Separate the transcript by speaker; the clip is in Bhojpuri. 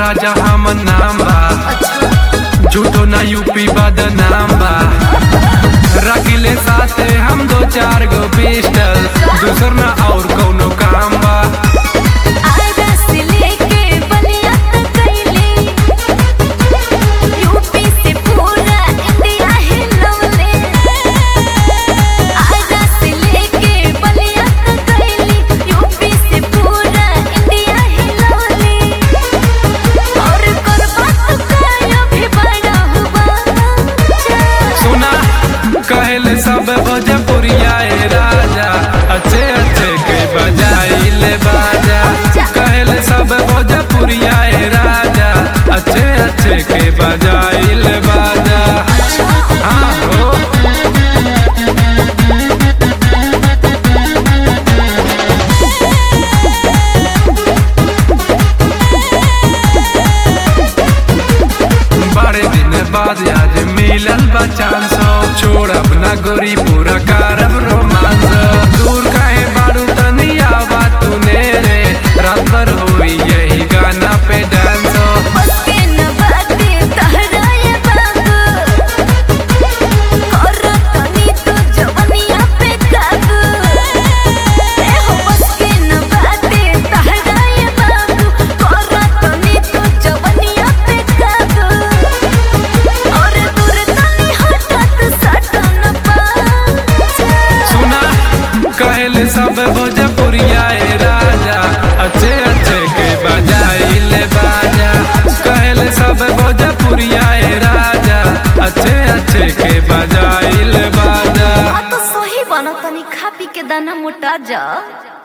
Speaker 1: राजा हम नाम बा झूठो ना यूपी बदनाम बा रखिले साथे हम दो चार गो पिस्टल दूसर ना और कौनो काम बा
Speaker 2: आगा से लेके बलिया तक गइली यूपी से पूरा इंडिया हिलौले आगा से लेके बलिया तक गइली यूपी से पूरा इंडिया हिलौले और करबा तो काया भी बड़ा हुआ
Speaker 1: सुना कहले सब भोजपुरिया ए राजा अच्छे अच्छे के बजाइले बाजा कहले सब भोजपुरिया ए राजा अच्छे अच्छे के बजाइले बाजा हाँ हो बड़े दिन बाद आज मिलल बचान सो छोड़ अपना गोरी पूरा कारब रोमांस दूर काहे बारू तनिया बात तूने रे रात भर हुई यही गाना पे डांस
Speaker 2: बसके न बाते तहराए बाबू और तनी तो जवनिया पे काबू ए हो बसके न बाते तहराए बाबू और तनी तो जवनिया पे काबू और दूर तनी हटत सटन पा
Speaker 1: सुना कहले सब भोजपुरिया ए राजा अच्छे अच्छे के बजाइले बाजा कहले सब भोजपुरिया ए राजा अच्छे अच्छे के बजाइले बाजा
Speaker 2: आ तो सही बना तनी खा पी के दाना मोटा जा